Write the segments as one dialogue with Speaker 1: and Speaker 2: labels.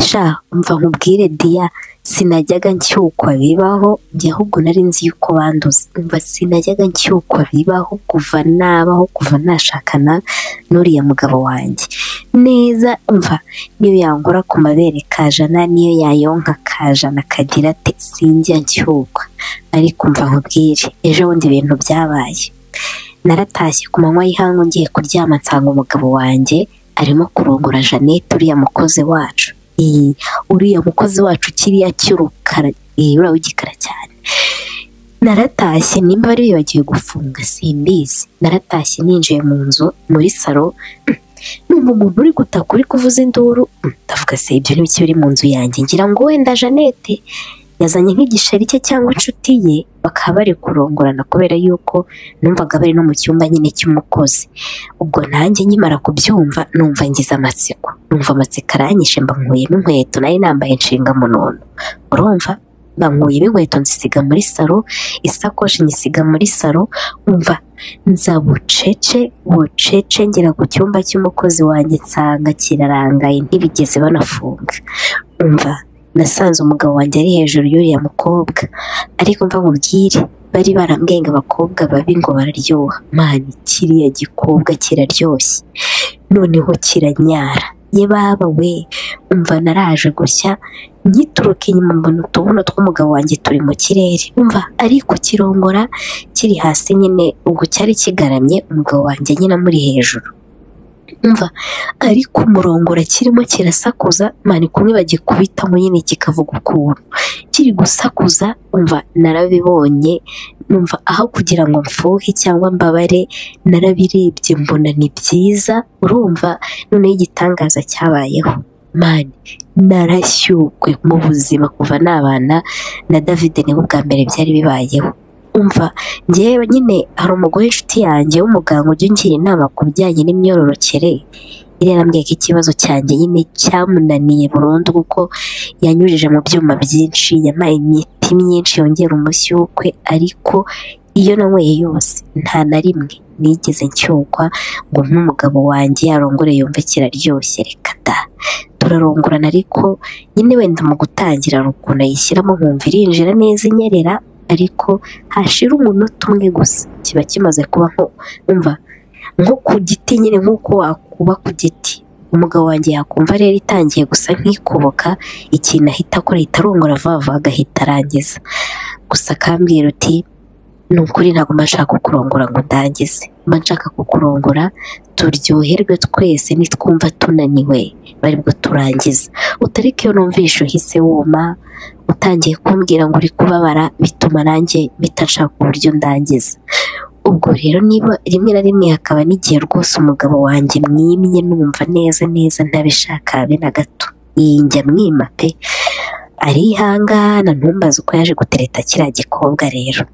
Speaker 1: sha umva nkubwire diya sinajyaga nshyukwa bibaho njye ahubwo nari nzi yuko banduza umva sinajyaga nshyukwa bibaho kuva nabaho kuva nashakana n'uriya mugabo wanjye neza umva niyo yangora ku mabere kajana niyo yayonka kajana kagira ate sinjya nshyukwa ariko umva nkubwire ejo bundi ibintu byabaye naratashye ku manywa y'ihangu ngiye kuryama nsanga umugabo wanjye arimo kurongora jeannette uriya mukozi wacu uriya mukozi wacu kiriya cy'urukara uraba w'igikara cyane naratashye nimba bari bibagiwe gufunga simbizi naratashye ninjiye mu nzu muri salo numva umuntu uri gutaka uri kuvuza induru ndavuga se ibyo n'ibiki biri mu nzu yanjye ngira ngo wenda jeannette yazanye nk'igishari cye cyangwa inshuti ye bakaba bari kurongorana kubera yuko numvaga bari no mu cyumba nyine cy'umukozi ubwo nanjye nkimara kubyumva numva ngize amatsiko numva amatsiko aranyishe mbankuyemo inkweto nari nambaye inshinga munono urumva mbankuyemo inkweto nzisiga muri salo isakoshi nyisiga muri salo umva nza bucece bucece ngera ku cyumba cy'umukozi wanjye nsanga kirarangaye ntibigeze banafunga umva nasanze umugabo wanjye ari hejuru y'uriya mukobwa ariko mva nkubwire bari barambwenga abakobwa babi ngo bararyoha mani kiriya gikobwa kiraryoshye noneho kiranyara ye baba we umva naraje gushya nkituruka inyuma mbona utubuno tw'umugabo wanjye turi mu kirere umva ariko kirongora kiri hasi nyine ubwo cyari kigaramye umugabo wanjye nyine amuri hejuru umva ariko umurongora kirimo kirasakuza mani kumwe bagikubitamo nyine kikavuga ukuntu kiri gusakuza umva narabibonye numva aho kugira ngo mfuhe cyangwa mbabare narabirebye mbona ni byiza urumva noneho igitangaza cyabayeho mani narashyukwe mu buzima kuva nabana na davide niho bwa mbere byari bibayeho umva ngewe nyine hari umugore inshuti yanjye w'umuganga ujya ungira inama ku bijyanye n'imyororokere iriya arambwiye ko ikibazo cyanjye nyine cyamunaniye burundu kuko yanyujije mu byuma byinshi yampaye imiti myinshi yongera umushyukwe ariko iyo nanyweye yose nta na rimwe nigeze nshyukwa ngo nk'umugabo wanjye yarongore yumve kiraryoshye reka da turarongorana ariko nyine wenda mu gutangira ukuntu ayishyiramo nkumva irinjira neza inyerera ariko hashira umunota umwe gusa kiba kimaze kuba umva nko ku giti nyine nk'uko wakuba ku giti umugabo wanjye yakumva rero itangiye gusa nk'ikuboka ikintu ahita akora ahita arongora vuba vuba agahita arangiza gusa akambwira uti ni ukuri ntabwo mba nshaka kukurongora ngo ndangize mba nshaka kukurongora turyoherwe twese nitwumva tunaniwe bari bwo turangiza utarike iyo numvisha uhise wuma utangiye kumbwira ngo uri kubabara bituma nanjye bitashaka uburyo ndangiza ubwo rero niba rimwe na rimwe hakaba n'igihe rwose umugabo wanjye mwimye numva neza neza ntabishaka habe na gato iyi njya mwima pe arihangana ntumbaze uko yaje gutereta kiriya gikobwa rero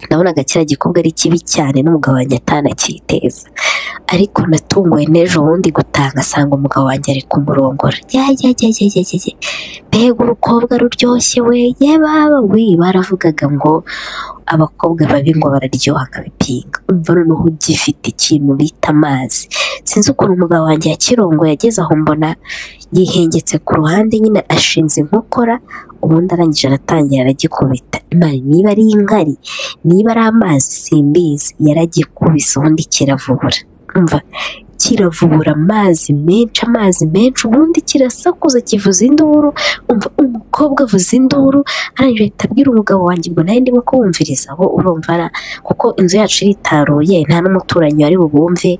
Speaker 1: nabonaga kiriya gikobwa ari kibi cyane n'umugabo wanjye atanakiteza ariko natunguwe n'ejo bundi gutanga asanga umugabo wanjye ari kumurongora mbega urukobwa ruryoshye we yababa we baravugaga ngo abakobwa babi ngo bararyoha nka bipinga umva noneho ugifite ikintu bita amazi sinzi ukuntu umugabo wanjye yakirongo yageze aho mbona yihengetse ku ruhande nyine ashinze inkokora ubundi arangije aratangira aragikubita imana niba ari inkari niba ari amazi simbizi yaragikubise ubundi kiravubura umva kiravubura amazi menshi amazi menshi ubundi kirasakuza kivuza induru umva umukobwa avuza induru arangije ahita abwira umugabo wanjye ngo nawe ndimo kubumviriza aho urumva kuko inzu yacu iritaruye nta n'umuturanyi wari bubumve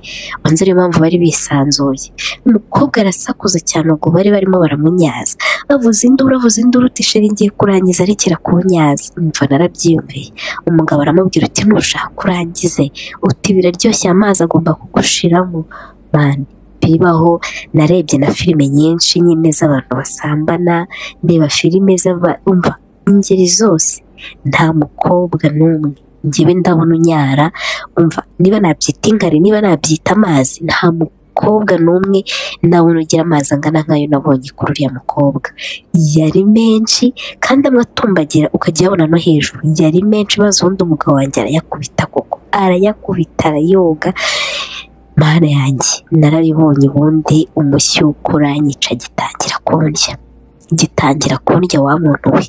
Speaker 1: banze ariyo mpamvu bari bisanzuye umukobwa arasakuza cyane ubwo bari barimo baramunyaza avuza induru avuza induru tisheri ngiye kurangiza arekera kunyaza umva narabyiyumviye umugabo aramubwira uti ntushaka urangize uti biraryoshye amazi agomba kugushiramo bandi bibaho narebye na filime nyinshi nyine z'abantu basambana ndeba filime z'abumva ingeri zose nta mukobwa n'umwe njyewe ndabona unyara umva niba nabyita ingari niba nabyita amazi nta mukobwa n'umwe ndabona ugira amazi angana nk'ayo nabonye kuri uriya mukobwa yari menshi kandi amwe atumbagira ukajya uyabona no hejuru yari menshi maze ubundi umugabo wanjye arayakubita koko arayakubita arayoga mana yanjye narabibonye ubundi umushyuko uranyica gitangira kundya ngitangira kundya wa muntu we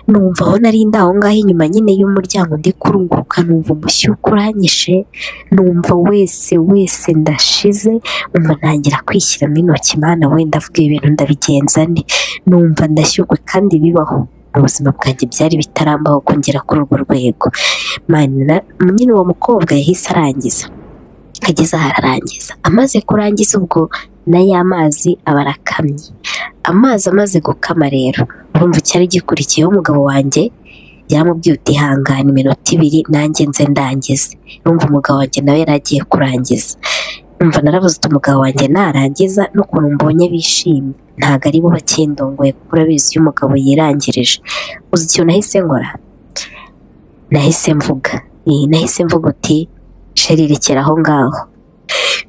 Speaker 1: numva aho nari ndi aho ngaho inyuma nyine y'umuryango ndi kurunguruka numva umushyuko uranyishe numva wese wese ndashize numva ntangira kwishyiramo intoki imana wenda avuga ibintu ndabigenza nde numva ndashyukwe kandi bibaho ubuzima bwanjye byari bitarambaho kongera kuri urwo rwego nyine uwo mukobwa yahise arangiza ageze aho ararangiza amaze kurangiza ubwo na ya mazi aba arakamye amazi amaze gukama rero urumva icyari gikurikiyeho umugabo wanjye yaramubwiye utihangana iminota ibiri nanjye nze ndangize urumva umugabo wanjye nawe yari agiye kurangiza umva narabuze umugabo wanjye narangiza n'ukuntu mbonye bishimye ntabwo ari bo bakindongoye kuko urabizi iyo umugabo yirangirije uzi ikintu nahise nkora nahise mvuga nahise mvuga uti sheri rekera aho ngaho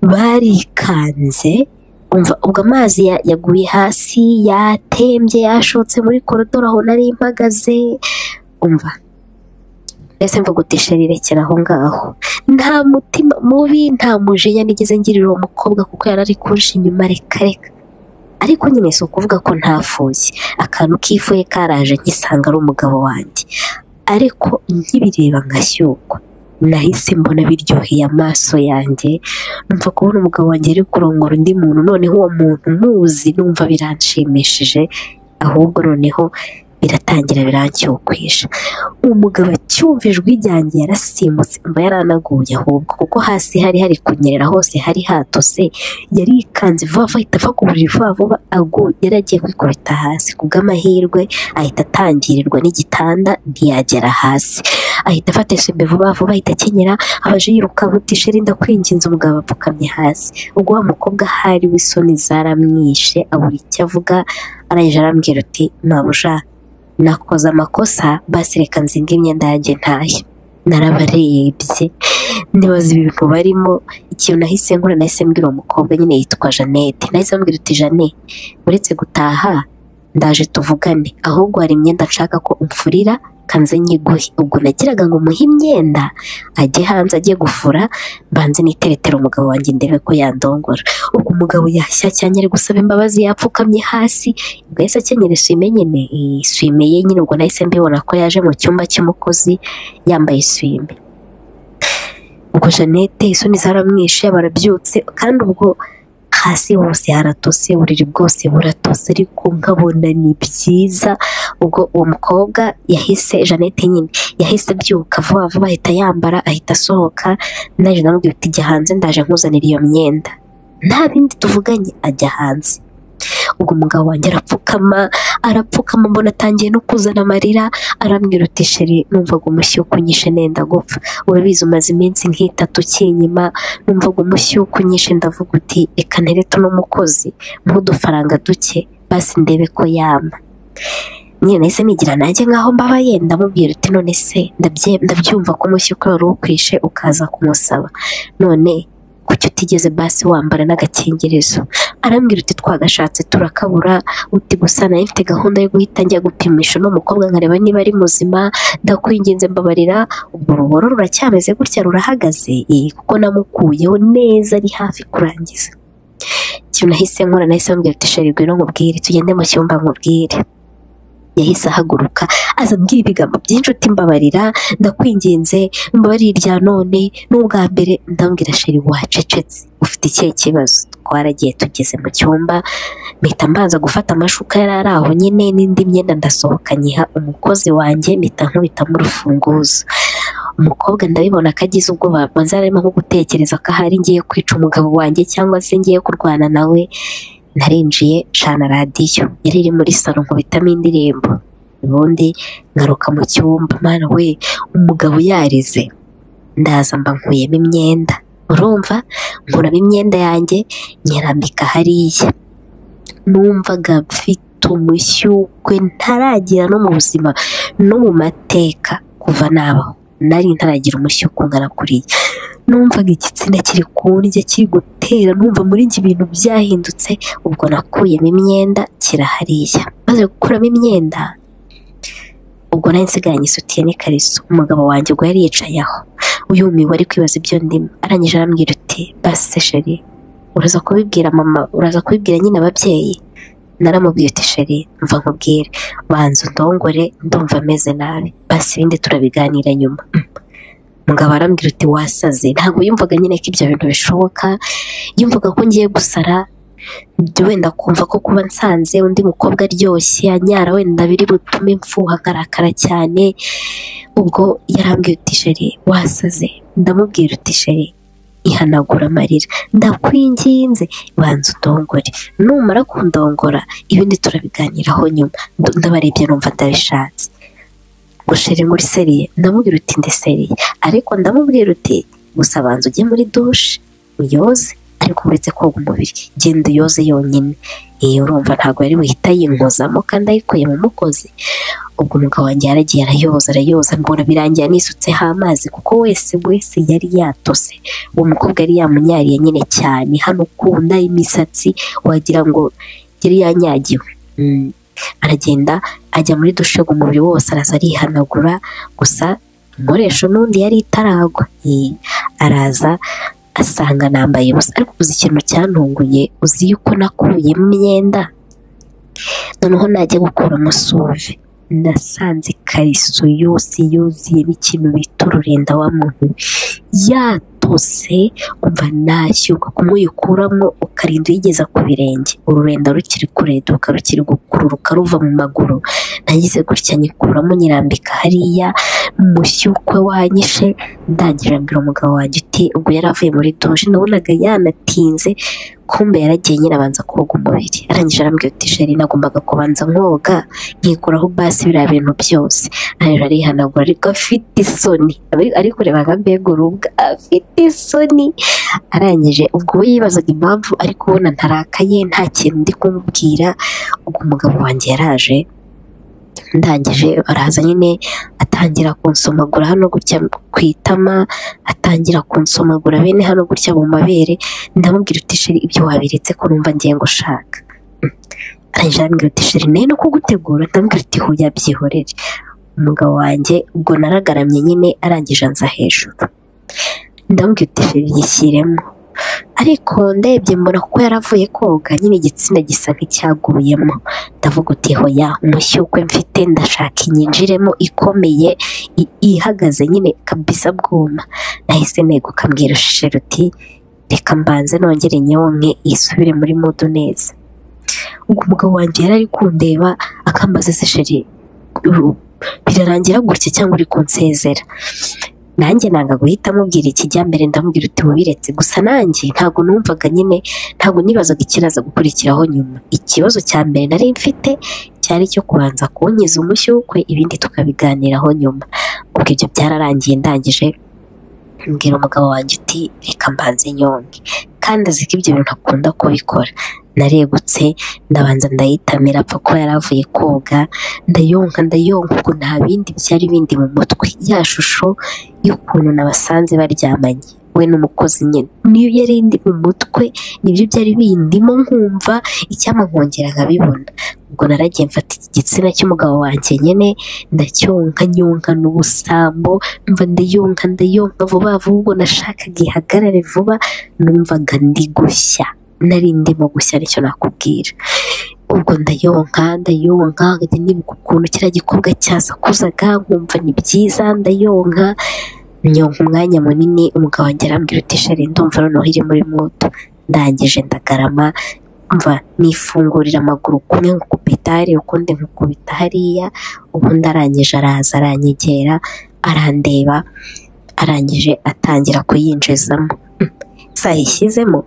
Speaker 1: barikanze umva ubwo amazi yaguye hasi yatembye yashotse muri korodoro aho nari mpagaze umva mbese mvuga uti sheri rekera aho ngaho nta mutima mubi nta mujinya nigeze ngirira uwo mukobwa kuko yari ari kurusha inyuma reka reka ariko nyine si ukuvuga ko ntafuye akantu kifuye karaje nkisanga ari umugabo wanjye ariko nkibireba nkashyukwa nahise mbona biryoheye amaso yanjye numva kubona umugabo wanjye ari kurongora undi muntu noneho uwo muntu muzi numva biranshimishije ahubwo noneho biratangira birancyokwisha umugabo acyumva ijwi ryanjye yarasimutse mba yaranaguye ahubwo kuko hasi hari hari kunyerera hose hari hatose yarikanze vuba vuba ahita ava ku buriri vuba vuba yari agiye kwikubita hasi ku bw'amahirwe ahita atangirirwa n'igitanda ntiyagera hasi ahita afata esume vuba vuba ahita akenyera abaje yiruka butishe rinda kwinginze umugabo apfukamye hasi ubwo wa mukobwa hari w'isoni zaramwishe abura icyo avuga arangije arambwira uti ntabuja nakoze amakosa basi reka nzinga imyenda yanjye ntayo narabarebye nibaza ibintu barimo ikintu nahise nkora nahise mbwira umukobwa nyine yitwa jeannette nahise mbwira uti jane uretse gutaha ndaje tuvugane ahubwo hari imyenda nshaka ko umfurira kanze nyiguhe ubwo nagiraga ngo umuhe imyenda ajye hanze ajye gufura mbanze n'iteretera umugabo wanjye ndebe ko yandongora ubwo umugabo yashya cyane ari gusaba imbabazi yapfukamye hasi ubwo yahise akenyera isume nyine isume ye nyine ubwo nahise mbibona ko yaje mu cyumba cy'umukozi yambaye isume ubwo jeannette isoni zaramwishe barabyutse kandi ubwo hasi hose haratose uburiri bwose buratose ariko nkabona ni byiza ubwo uwo mukobwa yahise jeannette nyine yahise abyuka vuba vuba ahita yambara ahita asohoka naje namubwira uti jya hanze ndaje nkuzanira iyo myenda nta bindi tuvuganye ajya hanze ubwo umugabo wanjye arapfukama arapfukama mbona atangiye no kuzana amarira arambwira uti sheri numvaga umushyuko unyishe nenda gupfa urabizi umaze iminsi nk'itatu ukinyima numvaga umushyuko unyishe ndavuga uti reka nterete uno mukozi nk'udufaranga duke basi ndebe ko yama nyine nahise nigira nanjye nkaho mbabaye ndamubwira uti none se ndabyumva ko umushyuko wari ukwishe ukaza kumusaba none kuki utigeze basi wambara n'agakingirizo arambwira uti twagashatse turakabura uti gusa nayo mfite gahunda yo guhita njya gupimisha uno mukobwa nkareba niba ari muzima ndakwinginze mbabarira ubwo uruboro ruracyameze gutya rurahagaze kuko namukuyeho neza ari hafi kurangiza ikintu nahise nkora nahise mbwira uti sheri ngwino nkubwire tugende mu cyumba nkubwire yahise ahaguruka aza ambwira ibigambo byinshi mbabarira ndakwinginze mbabarira irya none n'ubwa mbere ndambwira sheri wacecetse ufite ikihe kibazo twaragiye tugeze mu cyumba mpita mbanza gufata amashuka yari ari aho nyine n'indi myenda ndasohoka nyiha umukozi wanjye mpita nkubitamo urufunguzo umukobwa ndabibona ko agize ubwoba maze arimo nko gutekereza ko ahari ngiye kwica umugabo wanjye cyangwa se ngiye kurwana nawe narinjiye cana radiyo yari iri muri salo nkubitamo indirimbo ubundi ngaruka mu cyumba mwana we umugabo yarize ndaza mba nkuyemo imyenda urumva nkuramo imyenda yanjye nyirambika hariya numvaga mfite umushyukwe ntaragira no mu buzima no mu mateka kuva nabaho nari ntaragira umushyuko ungana kuriya numvaga igitsina kiri kundya kiri gutera numva muri njye ibintu byahindutse ubwo nakuyemo imyenda kirahariya maze gukuramo imyenda ubwo nari nsigaranye isutiye n'ikariso umugabo wanjye ubwo yari yicaye aho uyumiwe ari kwibaza ibyo ndimo arangije arambwira uti basi sheri uraza kubibwira mama uraza kubibwira nyine ababyeyi naramubwiye uti sheri mva nkubwire banza undongore ndumva ameze nabi basi ibindi turabiganira nyuma mugabo arambwira uti wasaze ntabwo yumvaga nyine ko ibyo bintu bishoboka yumvaga ko ngiye gusara wenda kumva ko kuba nsanze undi mukobwa aryoshye anyara wenda biri butume mfuha akarakara cyane ubwo yarambwiye uti sheri wasaze ndamubwira uti sheri ihanagura amarira ndakwinginze banza undongore numara kundongora ibindi turabiganiraho nyuma ndabarebye numva ndabishatse gusheri muri seriye ndamubwira uti ndeseriye ariko ndamubwira uti gusa banza ujye muri dushe uyoze ariko uretse koga umubiri genda uyoze yonyine iyo urumva ntabwo yari buhita yinkozamo kandi ayikuye mu mukozi ubwo umugabo wanjye yaragiye arayoza arayoza mbona birangiye anisutseho amazi kuko wese wese yari yatose uwo mukobwa yari yamunyariye nyine cyane hano ukunda imisatsi wagira ngo yari yanyagiwe Mm. aragenda ajya muri dushe ngo umubiri wose araza arihanagura gusa inkoresho n'undi yari itaragwa Eh, araza asanga nambaye ubusa ariko uzi ikintu cyantunguye uzi yuko nakuye imyenda noneho najya gukuramo suve nasanze ikariso yose yuzuyemo ikintu bita ururinda wa muntu yatose umva nashyuka kumuyukuramo ukarinda uyigeza ku birenge ururenda rukiri kureduka rukiri gukururuka ruva mu maguru nagize gutya nyikuramo nyirambika hariya umushyukwe wanyishe ndangije abwira umugabo wanjye uti ubwo yari avuye muri dushe nabonaga yanatinze kumbe yaragiye nyine abanza koga umubiri arangije arambwira uti sheri nagombaga kubanza nkoga nkikuraho basi biriya bintu byose ariko arihanagura ariko afite isoni ari kureba nka mbega urubwa afite isoni arangije ubwo we yibazaga impamvu ariko ubona ntarakaye nta kintu ndi kumubwira ubwo umugabo wanjye yaraje ndangije araza nyine atangira kunsomagura hano gutya ku itama atangira kunsomagura bene hano gutya mu mabere ndamubwira uti sheri ibyo wabiretse ko numva ngiye gushaka Mm. arangije arambwira uti sheri nayo no kugutegura ndamubwira uti hoya byihorere umugabo wanjye ubwo naragaramye nyine arangije anza hejuru ndamubwira uti sheri yishyiremo ariko ndebye mbona kuko yaravuye koga nyine igitsina gisa nk'icyaguyemo ndavuga uti hoya umushyukwe mfite ndashaka inyinjiremo ikomeye i- ihagaze nyine kabisa bwuma nahise neguka mbwira sheri uti reka mbanze nongere nyonke isubire muri mudu neza ubwo umugabo wanjye yari ari kundeba akambaza se sheri u- birarangira gutya cyangwa uri kunsezera nanjye nanga guhita amubwira ikijyambere ndamubwira uti wabiretse gusa nanjye ntabwo numvaga nyine ntabwo nibazaga ikiraza gukurikiraho nyuma ikibazo cya mbere nari mfite cyari icyo kubanza kunkiza umushyukwe ibindi tukabiganiraho nyuma ubwo ibyo byararangiye ndangije mbwira umugabo wanjye uti reka mbanze nyonge kandi azi ko ibyo bintu akunda kubikora naregutse ndabanza ndayitamira apfa kuba yari avuye koga ndayonka ndayonka ubwo nta bindi byari bindi mu mutwe ya shusho y'ukuntu nabasanze baryamanye we n'umukozi nyine niyo yari indi mu mutwe nibyo byari bindimo nkumva icyampa nkongera nkabibona ubwo naragiye mfata iki gitsina cy'umugabo wanjye nyine ndacyonka nyonka n'ubusambo mva ndayonka ndayonka vuba vuba ubwo nashakaga ihagarare vuba numvaga ndi gushya nari ndimo gushya nicyo nakubwira ubwo ndayonka ndayonka nkajya nibuka ukuntu kiriya gikobwa cyasakuzaga nkumva ni byiza ndayonka nyonka umwanya munini umugabo wanjye arambwira uti shari ndumva noneho iri muri moto ndangije ndagarama mva nifungurira amaguru kumwe nkukubita hariya ukundi nkukubita hariya ubundi arangije araza aranyegera arandeba arangije atangira kuyinjizamo Mm. sayishyizemo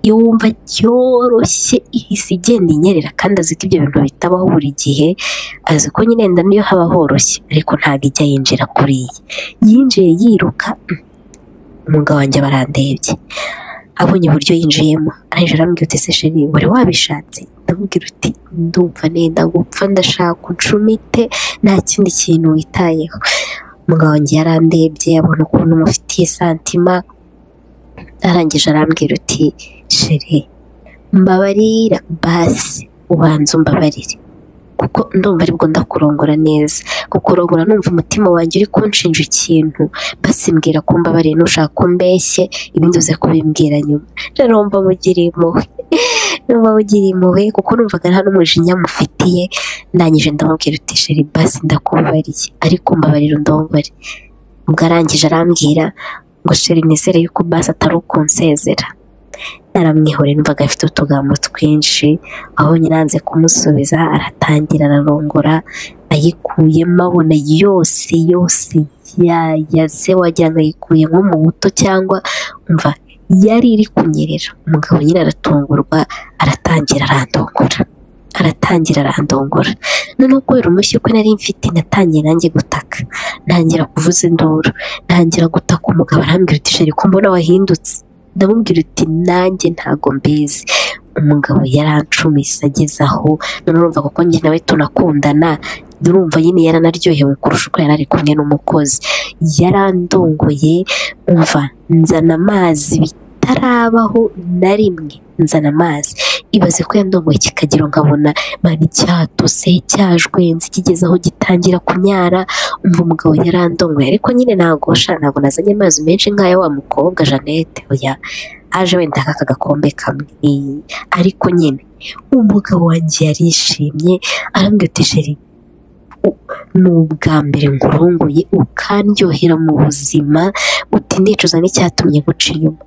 Speaker 1: iyo wumva cyoroshye ihise igenda inyerera kandi azi ko ibyo bintu bitabaho buri gihe azi ko nyine wenda niyo haba horoshye ariko ntabwo ijya yinjira kuri iyi yinjiye yiruka mm, umugabo wanjye barandebye abonye uburyo yinjiyemo arangije arambwira uti se sheri wari wabishatse ndamubwira uti ndumva nenda gupfa ndashaka uncumite nta kindi kintu witayeho umugabo wanjye yarandebye abona ukuntu mufitiye santima arangije arambwira uti sheri mbabarira basi ubanza umbabarire kuko ndumva aribwo ndakurongora neza kukurongora numva umutima wanjye uri kunshinja ikintu basi mbwira ko mbabariye nushaka ko mbeshye ibindi uze kubimbwira nyuma rero mba mugiriye impuhwe n'uba ugira impuhwe kuko numvaga nta n'umujinya mufitiye ndangije ndamubwira uti sheri basi ndakubabariye ariko mbabarira undongore ubwo arangije arambwira ngo sheri nizere yuko basi atari ukunsezera naramwihoreye numvaga afite utugambo twinshi aho nyiranze kumusubiza aratangira ararongora ayikuyemo abona yose yose yayaze wagira ngo ayikuye nko mu buto cyangwa umva yari iri kunyerera umugabo nyine aratungurwa aratangira arandongora aratangira arandongora noneho kubera umushyi ko nari mfite natangiye nanjye gutaka ntangira kuvuza induru ntangira gutaka umugabo arambwira uti sheri ko mbona wahindutse ndamubwira uti nanjye ntago mbizi umugabo yarancumise ageze aho noneho urumva kuko njye nawe tunakundana urumva nyine yaranaryohewe kurusha uko yari ari kumwe n'umukozi yarandongoye umva nzana amazi bitarabaho na rimwe nzana amazi ibaze ko yandongoye kikagero nkabona mani cyatose cyajwenze kigeze aho gitangira kunyara umva umugabo yarandongoye ariko nyine nagosha ntabwo nazanye amazi menshi nk'aya wa mukobwa jeannette oya aje wenda nk'aka gakombe kamwe ariko nyine umugabo wanjye yarishimye arambwira uti sheri ni ubwa mbere nkurunguye ukaryohera mu buzima uti ndicuza n'icyatumye guca inyuma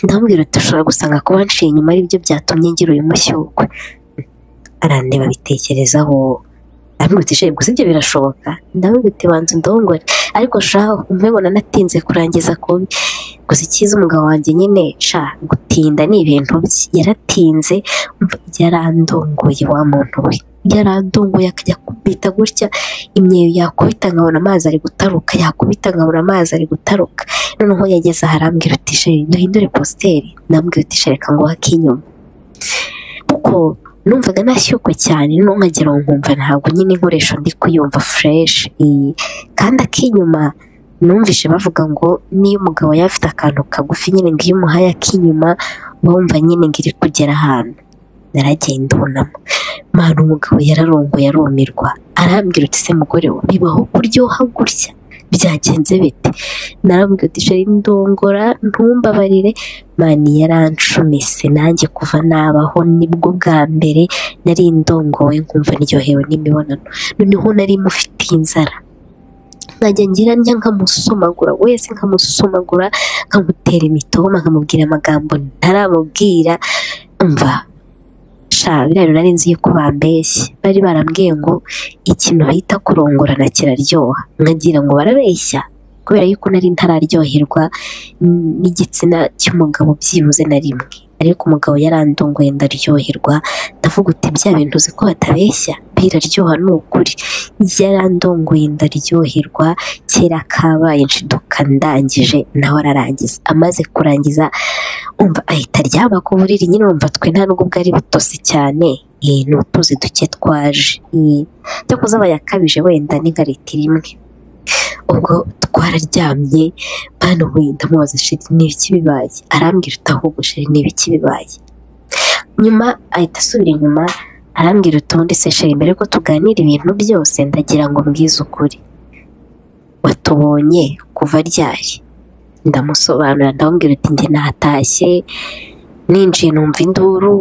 Speaker 1: ndamubwira uti ushobora gusanga kuba nshiye inyuma aribyo byatumye ngira uyu mushyukwe arandeba abitekerezaho ndamubwira uti sheri gusa ibyo birashoboka ndamubwira uti banza ndongore ariko shaho umubibona natinze kurangiza kubi gusa icyiza umugabo wanjye nyine sha gutinda ni ibintu bye yaratinze yarandongoye wa muntu we yarandunguye akajya kubita gutya imyeyo yakubita nkabona amazi ari gutaruka yakubita nkabona amazi ari gutaruka noneho yageze aha arambwira uti sheri duhindure positeri ndambwira uti sheri reka nguhe ak'inyuma kuko numvaga nashyukwe cyane noneho nkagera aho nkumva ntabwo nyine inkoresho ndi kuyumva fureshi kandi ak'inyuma numvishe bavuga ngo niyo umugabo yaba afite akantu kagufi nyine ngo iyo umuhaye ak'inyuma uba wumva nyine ngo iri kugera ahantu naragenda ubunamo mpana umugabo yararongoye arumirwa arambwira uti se mugore we bibaho kuryoha gutya byagenze bite narambwira uti sheri ndongora ntumbabarire mani yarancumise nanjye kuva nabaho nibwo bwa mbere nari ndongowe nkumva niryohewe n'imibonano noneho nari mufitiye inzara nkajya ngira njya nkamusomagura wese nkamusomagura nkamutera imitoma nkamubwira amagambo ntaramubwira mva biriya bintu nari nzi yuko bambeshye bari barambwiye ngo ikintu bita kurongorana kiraryoha nkagira ngo barabeshya kubera yuko nari ntararyoherwa n'igitsina cy'umugabo byibuze na rimwe ariko umugabo yarandongoye ndaryoherwa ndavuga uti bya bintu uzi ko batabeshya biraryoha ni ukuri yarandongoye ndaryoherwa kera kabaye nshiduka ndangije nawe ararangiza amaze kurangiza umva ahita aryama ku buriri nyine urumva twe nta n'ubwo bwari butose cyane ni utuzi duke twaje cyo kuba yakabije wenda ni nka litiro imwe ubwo twararyamye bano wenda mubaza sheri ni ibiki bibaye arambwira utahubwo sheri ni ibiki bibaye nyuma ahita asubira inyuma arambwira utundi se sheri mbere ko tuganira ibintu byose ndagira ngo mbwize ukuri watubonye kuva ryari ndamusobanurira ndamubwira uti njye natashye ninjiye numva induru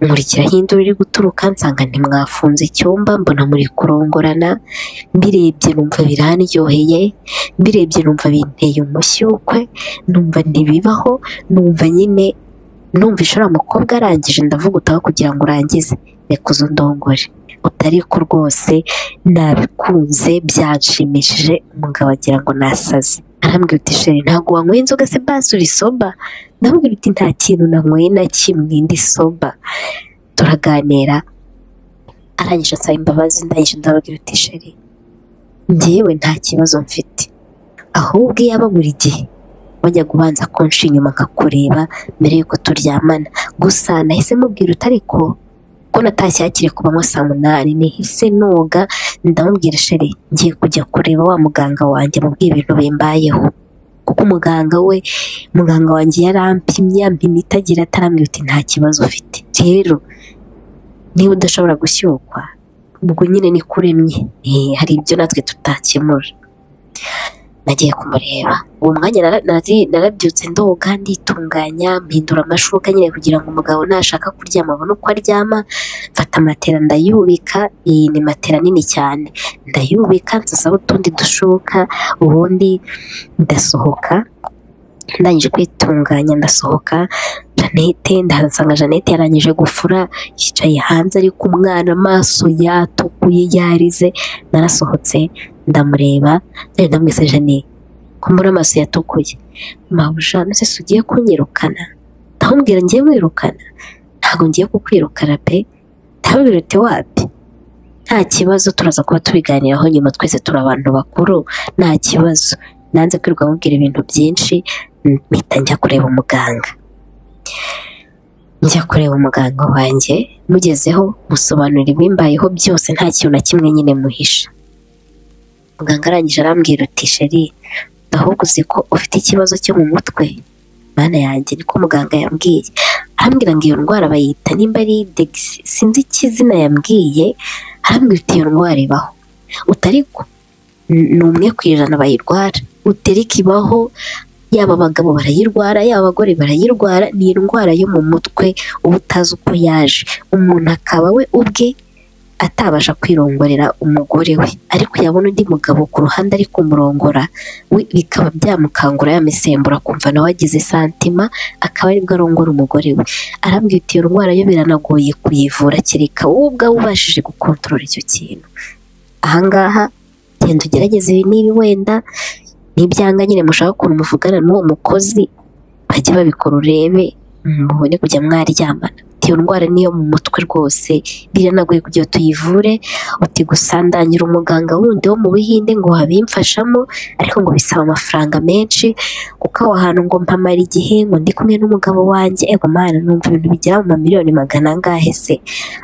Speaker 1: nkurikiraho induru iri guturuka nsanga ntimwafunze icyumba mbona muri kurongorana mbirebye numva biranryoheye mbirebye numva binteye umushyukwe numva ntibibaho numva nyine numva ishora mukobwa arangije ndavuga utaho kugira ngo urangize reka uze ndongore utari ko rwose nabikunze byanshimishije umugabo agira ngo nasaze arambwira uti sheri ntabwo wanyweye inzoga se basi uri soba ndamubwira uti nta kintu nanyweye na kimwe ndi soba turaganira arangije asaba imbabazi ndangije ndababwira uti sheri njyewe nta kibazo mfite ahubwo iyo aba buri gihe wajyaga ubanza konshi inyuma nkakureba mbere y'uko turyamana gusa nahise mubwira utari ko ko natashye hakiri ku manywa saa munani nihise noga ndamubwira sheri ngiye kujya kureba wa muganga wanjye mu bw'ibintu bimbayeho kuko umuganga we muganga wanjye yarampimye yampimye itagira atarambwira uti nta kibazo ufite rero niba udashobora gushyukwa ubwo nyine ni kuremye hari ibyo natwe tutakemura nagiye kumureba uwo mwanya nara- nari- narabyutse ndoga nditunganya mpindura amashuka nyine kugira ngo umugabo nashaka kuryama abone uko aryama mfata matera ndayubika iyi ni matera nini cyane ndayubika nsasaho utundi dushoka ubundi ndasohoka ndangije kwitunganya ndasohoka Janete ndahasanga Janete yarangije gufura yicaye hanze ari ku mwana amaso yatukuye yarize narasohotse ndamureba ndari ndamwise Jane kumbura amaso yatukuye mabuja nose se ugiye kunyirukana ndamubwira ngiye mwirukana ntabwo ngiye kukwirukana pe ndabirute wapi nta kibazo turaza kuba tubiganiraho nyuma twese turi abantu bakuru nta kibazo nanze kwirirwa mubwira ibintu byinshi mpita njya kureba umuganga njya kureba umuganga wanjye mugezeho musobanurira ibimbayeho byose nta kintu na kimwe nyine muhisha muganga arangije arambwira ati sheri ahubwo uzi ko ufite ikibazo cyo mu mutwe mana yanjye niko muganga yambwiye arambwira ngo iyo ndwara bayita nimba ari degisi sinzi icyo izina yambwiye arambwira ati iyo ndwara ibaho utariko ni umwe ku ijana bayirwara uterika ibaho yaba abagabo barayirwara yaba abagore barayirwara ni indwara yo mu mutwe uba utazi uko yaje umuntu akaba we ubwe atabasha kwirongorera umugore we ariko yabona undi mugabo ku ruhande ari kumurongora we bikaba byamukangura yamusembura akumva nawe agize santima akaba aribwo arongora umugore we arambwira ati iyo ndwara yo biranagoye kuyivura kereka wowe ubwawe ubashije gukontorora icyo kintu ahangaha genda ugerageze ibi nibi wenda n'ibyanga nyine mushaka ukuntu muvugana n'uwo mukozi bajye babikora urebe mubone kujya mwaryamana iyo ndwara niyo mu mutwe rwose biranagoye kugira ngo tuyivure uti gusa ndangira umuganga wundi wo mu buhinde ngo wabimfashamo ariko ngo bisaba amafaranga menshi kuko aho hantu ngo mpamara igihe ngo ndi kumwe n'umugabo wanjye ego mana numva ibintu bigera mu mamiliyoni magana angahe se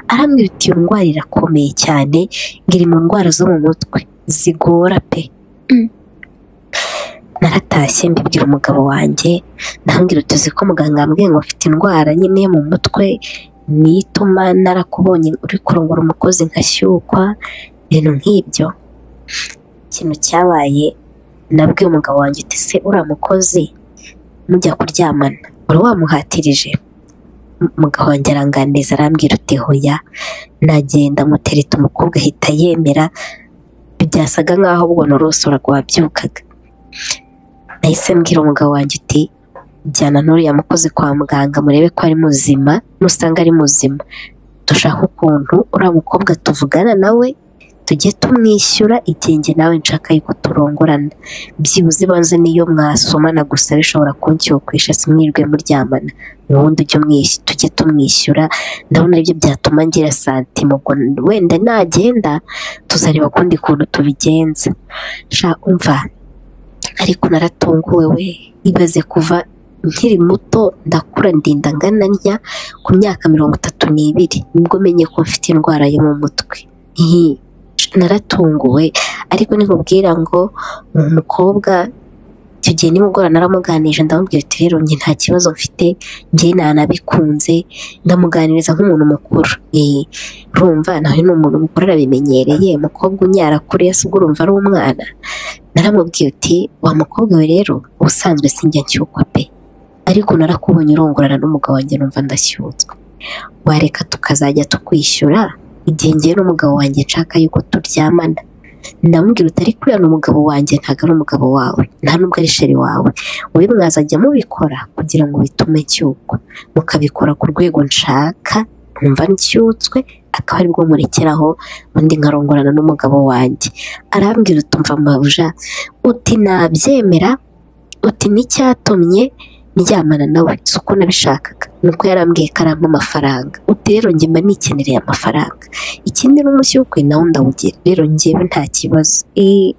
Speaker 1: arambwira uti iyo ndwara irakomeye cyane ngo iri mu ndwara zo mu mutwe zigora pe naratashye mbibwira umugabo wanjye ndambwira utuzi ko muganga yambwiye ngo afite indwara nyine yo mu mutwe niyo ituma narakubonye uri kurongora umukozi nkashyukwa ibintu nk'ibyo ikintu cyabaye nabwiye umugabo wanjye uti se uriya mukozi mujya kuryamana wari wamuhatirije M- umugabo wanjye aranganiza arambwira uti hoya nagenda mutereta umukobwa ahita yemera byasaga nk'aho ubwo norosora wabyukaga nahise mbwira umugabo wanjye uti jyana n'uriya mukozi kwa muganga murebe ko ari muzima nusanga ari muzima dushaka ukuntu uriya mukobwa tuvugana nawe tujye tumwishyura igenge nawe nshaka yuko turongorana byibuze ibanze niyo mwasomana gusa bishobora kunshyukwisha simwirwe muryamana ubundi ujye umwishyura tujye tumwishyura ndabona aribyo byatuma ngira santima ubwo wenda nagenda tuzareba ukundi kuntu tubigenza sha umva ariko naratunguwe we ibaze kuva nkiri muto ndakura ndinda ngana ntya ku myaka mirongo itatu n'ibiri nibwo menye ko mfite indwara yo mu mutwe Ihi, naratunguwe ariko nikubwira ngo uwo mukobwa icyo gihe nimugora naramuganirije ndamubwira ati rero njye nta kibazo mfite njye nanabikunze ndamuganiriza nk'umuntu mukuru Ihi, urumva nawe ni umuntu mukuru arabimenyereye umukobwa unyara kuriya se ubwo urumva ari umwana naramubwiye uti wa mukobwa we rero ubusanzwe sinjya nshyukwa pe ariko narakubonye urongorana n'umugabo wanjye numva ndashyutswe wareka tukazajya tukwishyura igihe ngewe n'umugabo wanjye nshaka yuko turyamana ndamubwira uti ariko uriya ni umugabo wanjye ntabwo ari umugabo wawe nta nubwo ari sheri wawe wowe mwazajya mubikora kugira ngo bitume nshyukwa mukabikora ku rwego nshaka numva nshyutswe akaba aribwo murekeraho undi nkarongorana n'umugabo wanjye arambwira utumva mabuja uti nabyemera uti n'icyatumye ndyamana nawe si uko nabishakaga ni uko yarambwiye ko arampa amafaranga uti rero njye mba nikenereye amafaranga ikindi n'umunsi w'ukwe nawo ndawugira rero njyewe nta kibazo Ii,